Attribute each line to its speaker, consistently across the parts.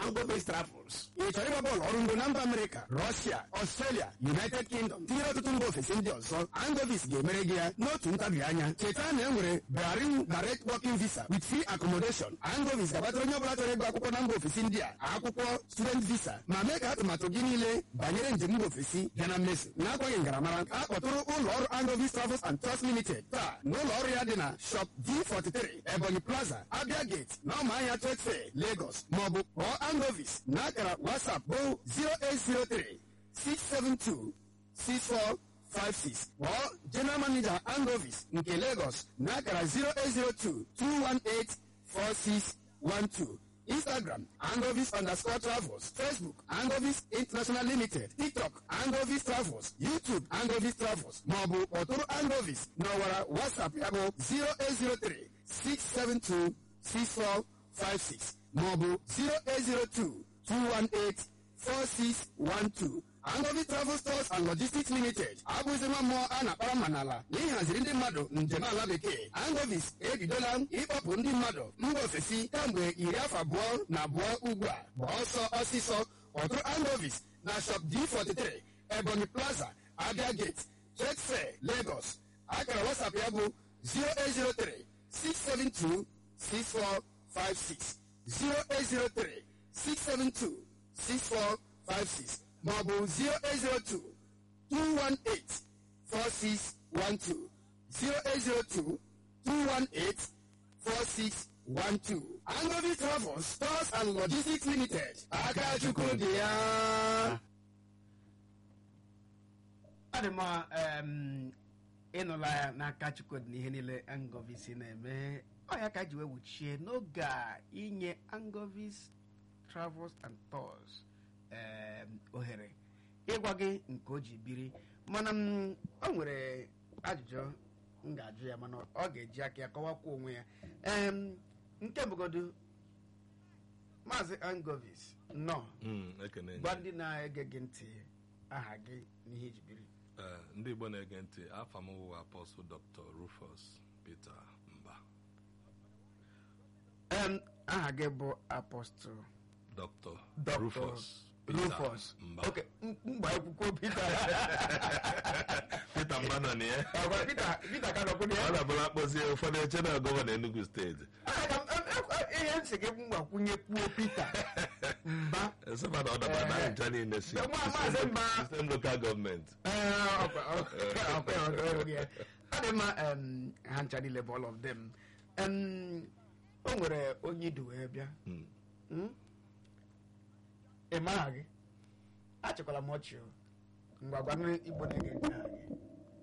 Speaker 1: Angovis Travels ị chọrọ ịgba bọọlụ ọrụ ngo na mba Amerịka Rọshia Ọstrelia United Kingdom tinyere ọtụtụ mba ofesi ndị ọzọ Angovis ga-emere gị ya n'otu ntabi anya cheta na e nwere Bahrain Direct Working Visa with free accommodation Angovis gabatara onye ọbụla chọrọ ịgụ akwụkwọ na mba ofesi ndị a akwụkwọ student visa ma mee ka atụmatụ gị niile banyere njem mba ofesi bịa na mmezu na-akwaghị ngaramara a kpọtụrụ ụlọ ọrụ Angovis Travels and Tours Limited taa n'ụlọ ọrụ ya dị na shop D43 Ebonyi Plaza Abia Gate na ọmahịa Trade Fair Lagos maọbụ kpọọ Angovis na akara WhatsApp bụ 0803 672 6456 kpọọ General Manager Angovis nke Lagos na akara 0802 218 4612 Instagram Angovis underscore travels Facebook Angovis International Limited TikTok Angovis Travels YouTube Angovis Travels maọbụ kpọtụrụ Angovis n'ọwara WhatsApp ya bụ 0803 672 6456 maọbụ 0802 218 4612 Angovi Travel Stores and Logistics Limited abụghịzi nwa mmụọ a na-akpara mma n'ala na ịhaziri ndị mmadụ njem ala bekee Angovis ebidola ịkpọpụ ndị mmadụ mba ofesi kamgbe iri afọ abụọ na abụọ ugbu a gba ọsọ ọsịsọ ọtụrụ Angovis na shop D43 Ebonyi Plaza Abia Gate Trade Fair Lagos akara WhatsApp ya bụ 0803 672 6456 0803 672 6456 maọbụ 0802 218 4612 0802 218 4612 Angovi Travels Stores and Logistics Limited aka Chukwu dị ya
Speaker 2: ọ dị mma em, ịnụla ya n'aka chukwudị na ihe niile angovis na-eme ọ ya ka ji wee wuchie n'oge a inye angovis travels and tours em, ohere ịgwa gị nke o ji biri mana m, o nwere ajụjụ m ga-ajụ ya mana ọ ga-eji aka ya kọwakwa onwe ya em, nke mbụgodu maazị angovis nọ
Speaker 3: Mm, ekene
Speaker 2: gwa ndị na-ege gị ntị aha gị na ihe iji biri
Speaker 3: Ee, ndị igbo na-ege ntị afa m wụ apọstụl dr rufus peter mba
Speaker 2: Em, aha gị bụ apọstụl
Speaker 3: dr
Speaker 2: Dr.
Speaker 3: rufus peter
Speaker 2: Rufus
Speaker 3: mba
Speaker 2: oke m- mgba akwụkwọ Peter
Speaker 3: peter mba nọ na ya
Speaker 2: Agwa Peter Peter ka nọkwu na
Speaker 3: ọ
Speaker 2: ya
Speaker 3: na-abụla akpọzie ụfọdụ eche na gọvanọ enugu steeti
Speaker 2: Aga m- em- em- ihe nsị gị mgbakwunye kwuo Peter mba
Speaker 3: eseba na ọ daba na ncha niile si
Speaker 2: Nwa maazị Mba.
Speaker 3: sistem lokal gọọmenti
Speaker 2: Ee, ọkwa- ọkwa- ọkwa- ọkwa- ọkwa ya. ọ dị mma em, ha ncha niile bụ all of them Em, o nwere onye idu wee bịa
Speaker 3: Mm.
Speaker 2: Mm? ị maha gị achịkwala m ọchị o ngwa gwa ndị igbo na-ege ntị aha gị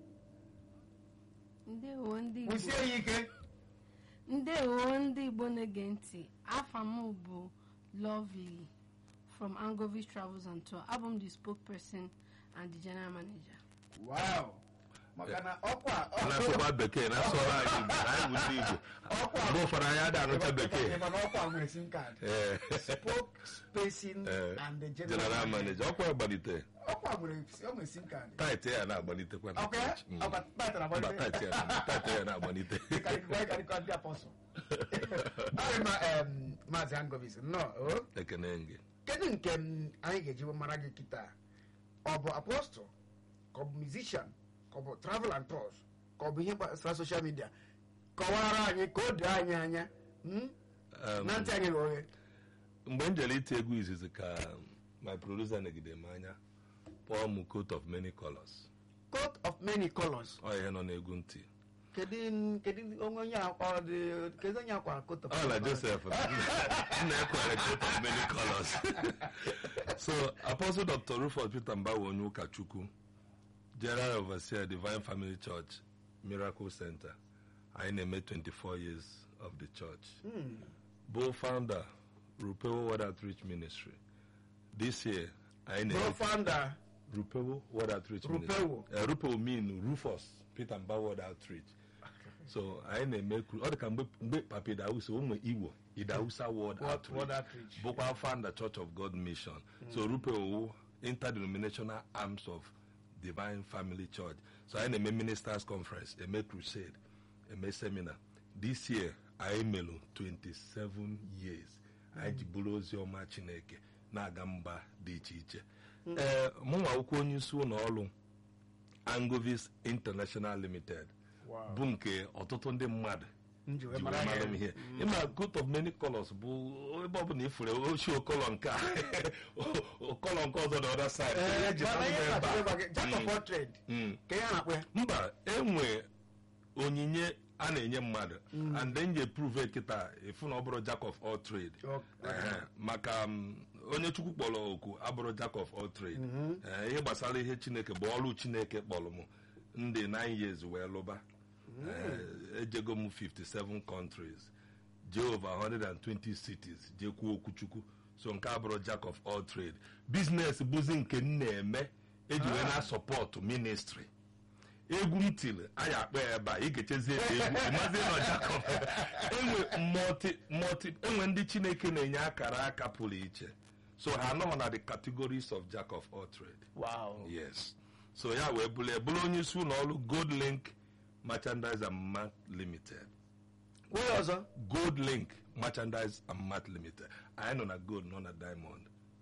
Speaker 4: ndewo ndị igbo
Speaker 2: kwụsie ya ike
Speaker 4: ndewo ndị igbo na-ege ntị afa m bụ lovely from angovis travels and tour abụ m the spokesperson and the general manager
Speaker 2: wow maka na ọkwa
Speaker 3: a na-asụkwa bekee na-asụrụ anyị igbo na anyị bụ ndị igbo mgbe ụfọdụ anyị adị anụcha bekee
Speaker 2: mana ọkwa nwere sim card
Speaker 3: Ee.
Speaker 2: spokesperson
Speaker 3: Ee,
Speaker 2: and the
Speaker 3: general
Speaker 2: general
Speaker 3: manager ọkwa gbalite
Speaker 2: ọkwa nwere o nwere sim card
Speaker 3: tait ya na-agbalitekwa na
Speaker 2: ọkwa ya
Speaker 3: Mm.
Speaker 2: ọkwa taịtara
Speaker 3: Mba,
Speaker 2: gbalite
Speaker 3: tait ya tait ya na-agbalite
Speaker 2: karịkọ ndị apọsụl arị ma em, maazị angovis nnọọ o
Speaker 3: ekene gị
Speaker 2: kedu nke m anyị ga-eji mara gị kịta ọ bụ apọstụl ka ọ bụ musician ka ọ bụ travel and tours ka ọ bụ ihe gbasara social media kọwara anyị ka o doo anyị anya mm?
Speaker 3: Um,
Speaker 2: na ntị anyị ghe oghe
Speaker 3: mgbe m jere iti egwu izizi ka my producer negide m anya kpọọ m coat of many colors
Speaker 2: coat of many colors
Speaker 3: ọ ihe nọ n'egwu ntị
Speaker 2: kedu kedu onye onye akwa dị kedu onye akwa coat of
Speaker 3: ọ na joseph na-ekwere coat of many colors so apostle dr rufus peter mbawe onye ụkọchukwu general overseer divine family church miracle center anyị na-eme 24 years of the church bụ founder rupewo word outreach ministry this year anyị
Speaker 2: bro
Speaker 3: na-eme
Speaker 2: founder
Speaker 3: rupewo word outreach
Speaker 2: Rupewo.
Speaker 3: ministry Eh, rupewo mean rufus peter mba word outreach so anyị na-eme kru- ọ dị ka mgbe mgbe papa idausa ụmụ igbo idausa word
Speaker 2: Word-
Speaker 3: outreach
Speaker 2: Word Outreach.
Speaker 3: bụkwa founder church of god mission so rupewo interdenominational arms of divine family church so anyị na-eme ministers conference eme crusade eme seminar this year anyị melụ 27 years anyị ji bụrụ ozi ọma chineke na-aga mba dị iche iche ee mụnwa akwụkwọ onye isi ụlọ ọrụ angovis international limited
Speaker 2: Wow.
Speaker 3: bụ nke ọtụtụ ndị mmadụ
Speaker 2: m ji wee
Speaker 3: ji
Speaker 2: mara
Speaker 3: wee mara
Speaker 2: ya.
Speaker 3: m ihe ịma coat of many colors bụ ebe ọbụla ifure ochie okolo nke a okolo nke ọzọ the other side
Speaker 2: Ee,
Speaker 3: Eji
Speaker 2: mana
Speaker 3: mara
Speaker 2: ihe
Speaker 3: m ebe
Speaker 2: na-achọ
Speaker 3: a.
Speaker 2: ịgwa gị, jack of
Speaker 3: Mm.
Speaker 2: all trade
Speaker 3: Mm.
Speaker 2: ka ihe a na-akpọ ya
Speaker 3: mba enwe onyinye a na-enye mmadụ and then je prove kịta ịfụ na ọ bụrụ jack of all trade
Speaker 2: Okay.
Speaker 3: Ehe, maka m, onye chukwu kpọrọ oku abụrụ jack of all trade Ee, ihe gbasara ihe chineke bụ ọrụ chineke kpọrọ m ndị 9 years wee lụba Ee, ejego m 57 countries jee over 120 cities jee kwuo okwu chukwu so nke abụrụ jack of all trade business bụzi nke m na-eme eji wee na sọpọtụ ministry egwu m tiri anyị akpa ya ebe a ị ga-echezi ebe egwu ịmazi nọ jack of enwe multi multi enwe ndị chineke na-enye akara aka pụrụ iche so ha anọghị na the categories of jack of all trade
Speaker 2: wow
Speaker 3: yes so ya wee bụrụ ya bụrụ onye isi ụlọ ọrụ gold link merchandise and mart limited
Speaker 2: onye ọzọ
Speaker 3: gold link merchandise and mart limited anyị nọ na gold nọ na diamond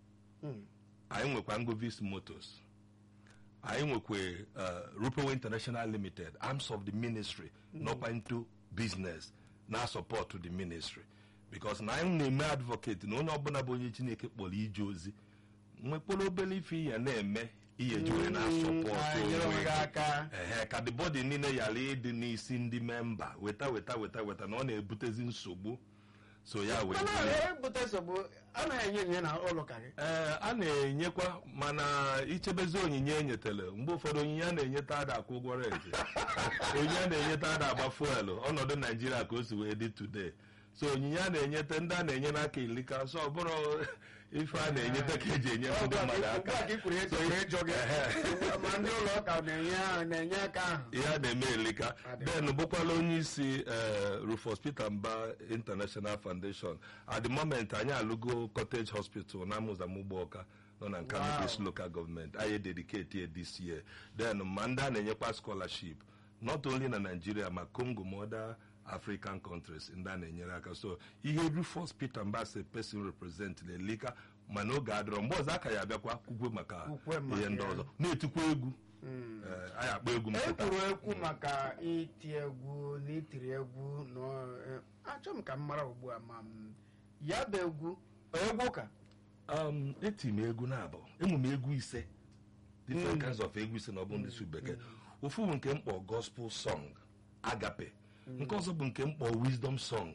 Speaker 3: anyị nwekwa ngovis motors anyị nwekwa uh, rupewe international limited arms of the ministry nọkwa into business na support the ministry because na anyị na-eme advocate na onye ọbụla bụ onye chineke kpọrọ ije ozi nwekpọrọ obere ife ihe na-eme ihe ji wee na support
Speaker 2: anyị nyere onwe gị aka
Speaker 3: ehe ka the body niile ghara ịdị n'isi ndị memba weta weta weta weta na ọ na-ebutezi nsogbu so ya wee
Speaker 2: mana
Speaker 3: bụrụ-
Speaker 2: ebute nsogbu anaghị enye enye na ụlọ ka gị
Speaker 3: ee a na-enyekwa mana ichebezi onyinye enyetele mgbe ụfọdụ onyinye a na-enyeta ada akwụ ụgwọ renti onyinye a na-enyeta ada agba fuelu ọnọdụ naijiria ka o si wee dị today so onyinye a na-enyete ndị a na-enye n'aka ilika so ọ bụrụ ife a na-enyeta ka eji enye ndị mmadụ aka
Speaker 2: ugbu a ka i kwuru eto wee jọ gị ma ndị ụlọ ụka na-enye na-enye aka ahụ
Speaker 3: ihe a na-eme elika then bụkwala onye isi eh, Rufus Peter Mba International Foundation at the moment anyị alụgo cottage hospital na amụzamụgbọọka nọ na Nkanubis local government anyị dedicate ya this year then ma ndị a na-enyekwa scholarship not only na Nigeria ma Congo ma other African countries ndị a na-enyere aka so ihe Rufus Peter Mba se person represent na elika mana oge adịrọ mgbe ọzọ aka ya abịakwa kwukwe maka
Speaker 2: Kwukwe maka
Speaker 3: ihe ndị
Speaker 2: ya.
Speaker 3: ọzọ na-etikwa egwu Eh, anyị akpọ egwu
Speaker 2: e
Speaker 3: mpụta
Speaker 2: kwuru ekwu maka iti egwu na itiri egwu na eh, achọ m ka m mara ugbu a ma m ya bụ egwu egwu ụka
Speaker 3: um, eti m egwu na-abụ ịmụ m egwu ise different kinds of egwu ise na ọ bụ ndị su bekee ofu bụ nke mkpọ gospel song agape nke ọzọ bụ nke mkpọ wisdom song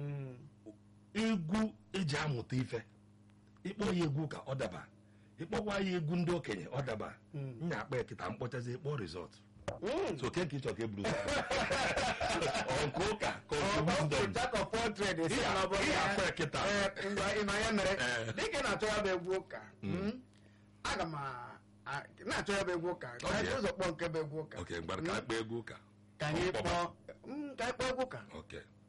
Speaker 3: egwu eji amụta ife ịkpọ ya egwu ka ọ daba ịkpọkwa ya egwu ndị okenye ọ daba nya akpa ya kịta mkpọchazi ịkpọ rizọt so ke nke ịchọ ka eburu ọ nke ụka ka ọ bụ wisdom
Speaker 2: jack of all trade esi
Speaker 3: Ihe
Speaker 2: na ọ bụrụ
Speaker 3: ihe
Speaker 2: ya.
Speaker 3: afọ ya kịta.
Speaker 2: Eh, ngwa ị ma ya mere
Speaker 3: Eh.
Speaker 2: dịka ị na-achọ ya bụ egwu ụka mm, aga m a- a- na-achọ ya bụ egwu ụka ka
Speaker 3: Ọ dị
Speaker 2: anyị
Speaker 3: ya.
Speaker 2: ụzọ kpọọ nke bụ egwu ụka
Speaker 3: ok mgbara ka akpa egwu ụka
Speaker 2: ka anyị
Speaker 3: Ọ kpọba.
Speaker 2: kpọọ mm, ka anyị kpọọ egwu ụka
Speaker 3: ok